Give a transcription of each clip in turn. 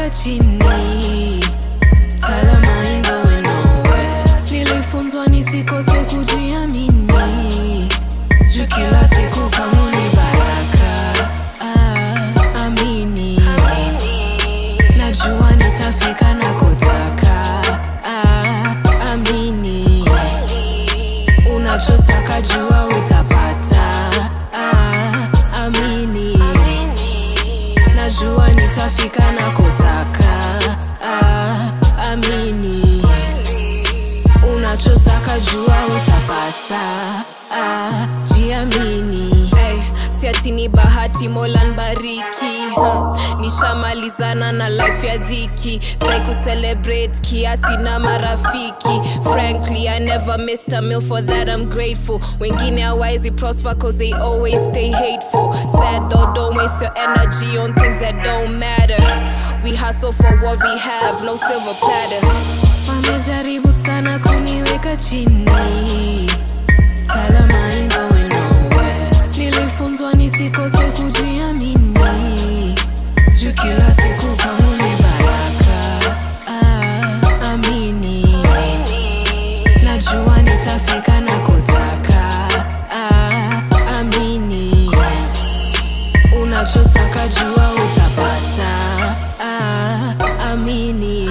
kuniweka chini salama ain't going nowhere nilifunzwa nisikose kujiamini juu kila siku kwangu ni baraka ah, amini najua nitafika nakotaka ah, amini unachosaka jua utapata ah, amini najua nitafika nakotaka ah, amini unachosaka jua utapata ah, jiamini Hey, si ati ni bahati mola nbariki huh. nishamalizana na life ya dhiki sai kucelebrate kiasi na marafiki frankly i never missed a meal for that i'm grateful wengine hawaizi prosper cause they always stay hateful sad though don't waste your energy on things that don't matter we hustle for what we have no silver platter wamejaribu sana kuniweka chini salama ain't going nowhere nilifunzwa nisikose kujiamini juu kila siku kwangu ni baraka ah, amini najua nitafika nakotaka ah, amini unachosaka jua utapata ah, amini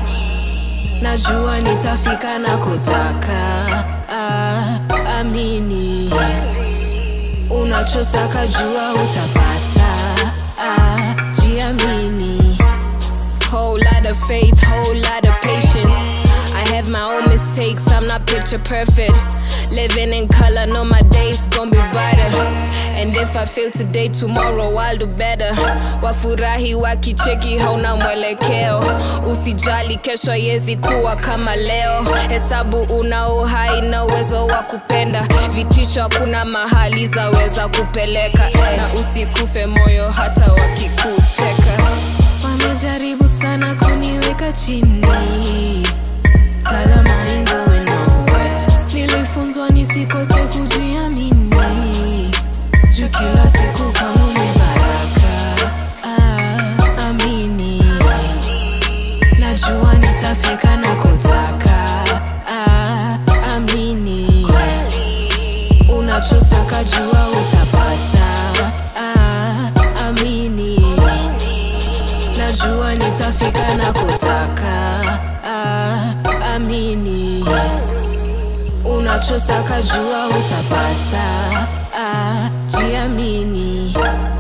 najua nitafika nakotaka ah, amini unachosaka jua utapata ah, jiamini Whole lot of faith, whole lot of patience. I have my own mistakes, I'm not picture perfect. Living in color, know my days gonna be brighter. And if I fail today, tomorrow I'll do better. Wafurahi wakicheki hauna mwelekeo, usijali kesho yezi kuwa kama leo. Hesabu una uhai na uwezo wa kupenda, vitisho hakuna mahali zaweza kupeleka, na usikufe moyo hata wakikucheka. wamejaribu sana kuniweka chini salama ain't going nowhere nilifunzwa nisikose kujiamini juu kila siku kwangu ni baraka ah, amini najua nitafika nakotaka ah, amini unachosaka jua utapata ah, amini najua nitafika nakotaka ah, amini unachosaka jua utapata ah, jiamini